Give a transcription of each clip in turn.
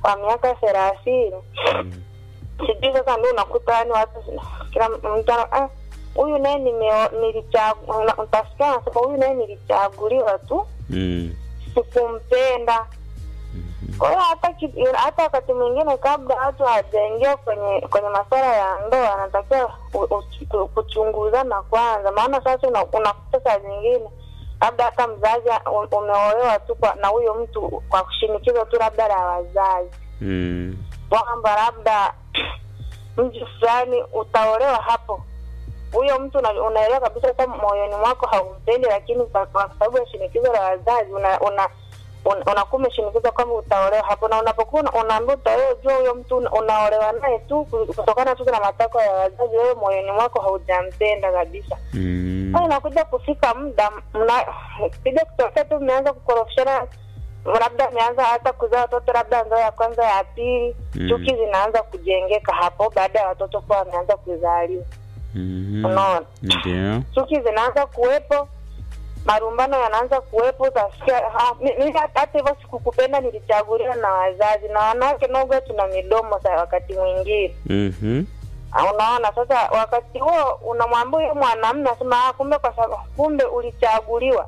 wa miaka thelathini Mm. sijui sasa ndio unakuta yani watu kila mtu ana- ah, huyu naye nimeo- nilichagu- una- utasikia anasema huyu naye nilichaguliwa tu Mm. sikumpenda kwa hiyo hata ki- hata wakati mwingine kabla watu hawajaingia kwenye kwenye masuala ya ndoa anatakiwa u- u- kuchunguzana kwanza maana sasa una- unakuta saa zingine labda hata mzazi u- umeolewa tu kwa- na huyo mtu kwa shinikizo tu labda la wazazi Mm. kwamba labda mji fulani utaolewa hapo huyo mtu una- unaelewa kabisa hata moyoni mwako haumpendi lakini kwa kwa sababu ya shinikizo la wazazi una, una un- unakuwa umeshinikizwa kwamba utaolewa hapo na unapokuwa una- unaambia utaolewa jua huyo mtu una- unaolewa naye tu ku- kutokana tu na matakwa ya wazazi wewe moyoni mwako haujampenda kabisa Mm. sasa inakuja kufika muda mna kija kutokea tu mmeanza kukorofishana labda ameanza hata kuzaa watoto labda ndoa ya kwanza ya pili Mm. chuki zinaanza kujengeka hapo baada ya watoto kuwa wameanza kuzaliwa Mhm. unaona Ndio. chuki zinaanza kuwepo marumbano yanaanza kuwepo utasikia "Ah, mi- mimi hata hata hivyo sikukupenda nilichaguliwa na wazazi na wanawake noga tuna midomo sa wakati mwingine Mhm. Ah, unaona sasa wakati huo unamwambia huyo mwanamume asema "Ah, kumbe kwa sababu kumbe ulichaguliwa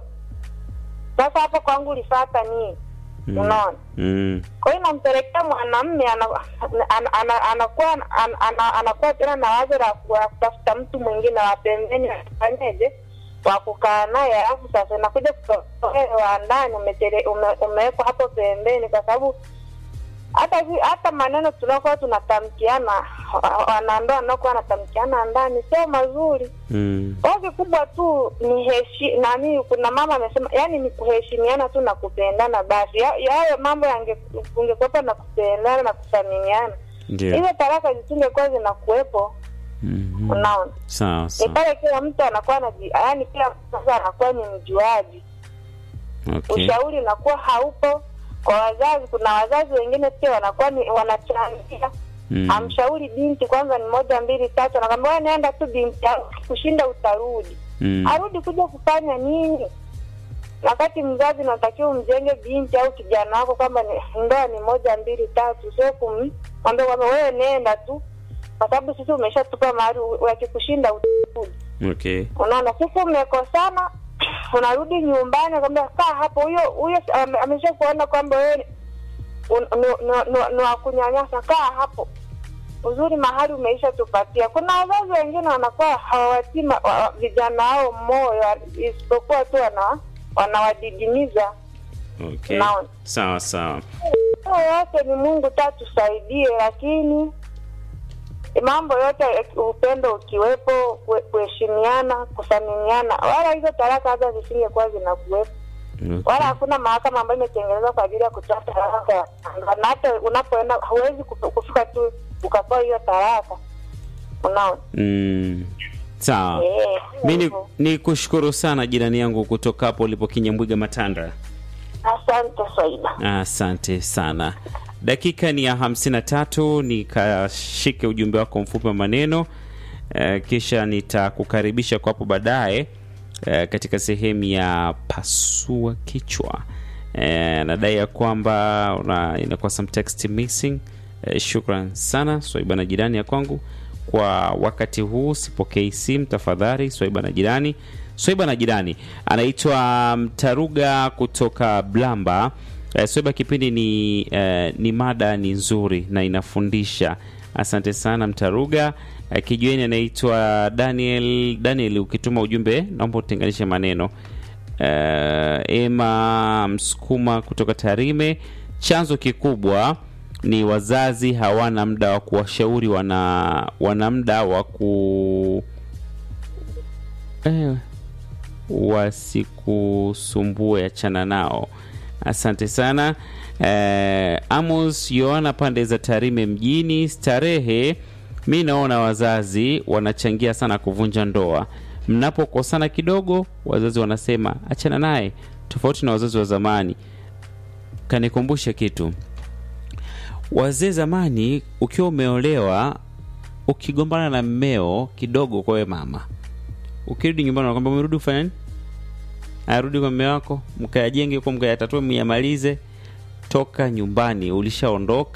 sasa hapo kwangu ulifata nini Mm. unaona Mm. kwa hiyo inampelekea mwanamume ana- ana- ana- anakuwa ana- ana- anakuwa tena na wazo la ku- la kutafuta mtu mwingine wa pembeni afanyeje wa kukaa naye alafu sasa inakuja kutokea wa ndani umetele- ume- umewekwa hapo pembeni kwa sababu hata vi- hata maneno tunakuwa tunatamkiana wa- wanandoa wanaokuwa wanatamkiana ndani sio mazuri Mm. kwa hiyo kikubwa tu ni heshi nani kuna mama amesema yani ni kuheshimiana tu na kupendana basi Ya- yayo mambo yange- ungekuwepo na kupendana na kuthaminiana Ndio. hizo talaka zisingekuwa zinakuwepo Mhm. unaona Sawa ni sawa. pale kila mtu anakuwa anaji yani kila mtu sasa anakuwa ni mjuaji Okay. ushauri unakuwa haupo kwa wazazi kuna wazazi wengine pia wanakuwa ni wanachangia Mm. amshauri binti kwanza ni moja mbili tatu anakwambia "Wewe nenda tu binti yangu, kushinda utarudi Mm. arudi kuja kufanya nini wakati mzazi unatakiwa umjenge binti au kijana wako kwamba ni- ndoa ni moja mbili tatu sio kumwambia kwamba wewe nenda tu kwa sababu sisi umeshatupa mahali wakikushinda utarudi Okay. unaona sisi mmekosana unarudi nyumbani kwambia kaa hapo huyo huyo ame- amesha kuona kwamba wewe un- ni- ni- ni- ni wa kunyanyasa kaa hapo uzuri mahali umeisha tupatia kuna wazazi wengine wanakuwa hawawatii ma- wa- wa- vijana wao moyo isipokuwa tu wana wanawadidimiza Okay. Naona. Sawa sawa. hayo yote ni mungu tu atusaidie lakini mambo yote upendo ukiwepo kue- kuheshimiana kuthaminiana wala hizo talaka hata zisingekuwa zinakuwepo Okay. wala hakuna mahakama ambayo imetengenezwa kwa ajili ya kutoa talaka ya kwanza. na hata unapoenda huwezi kufu- kufika tu ukapewa hiyo talaka unaona Mm. Sawa. Eh, Mi ni, hivyo. ni kushukuru sana jirani yangu kutoka hapo ulipo Kinyambwiga Matanda. asante Saida Asante sana. Dakika ni ya hamsini na tatu. Nikashike ujumbe wako mfupi wa maneno eh, kisha nitakukaribisha kwa hapo baadaye eh, katika sehemu ya pasua kichwa. Eh, nadai ya kwamba una- inakuwa some text missing. Eh, shukran sana Swaiba na jirani ya kwangu kwa wakati huu. Sipokei simu tafadhali, Swaiba na jirani. Swaiba na jirani anaitwa Mtaruga kutoka Blamba. Eh, Swaiba, kipindi ni, eh, ni mada ni nzuri na inafundisha. Asante sana Mtaruga. Eh, kijueni anaitwa Daniel. Daniel, ukituma ujumbe naomba utenganishe maneno. Eh, Ema Msukuma kutoka Tarime. Chanzo kikubwa ni wazazi hawana muda wa kuwashauri, wana wana muda wa ku eh, wasikusumbue, achana nao. Asante sana eh, Amos Yohana pande za Tarime mjini. Starehe, mi naona wazazi wanachangia sana kuvunja ndoa. Mnapokosana kidogo, wazazi wanasema achana naye, tofauti na wazazi wa zamani. Kanikumbusha kitu wazee zamani, ukiwa umeolewa, ukigombana na mmeo kidogo, kwa wewe mama, ukirudi nyumbani nakwambia umerudi kufanya nini? Arudi kwa mme wako, mkayajenge huko, mkayatatue, myamalize. Toka nyumbani, ulishaondoka.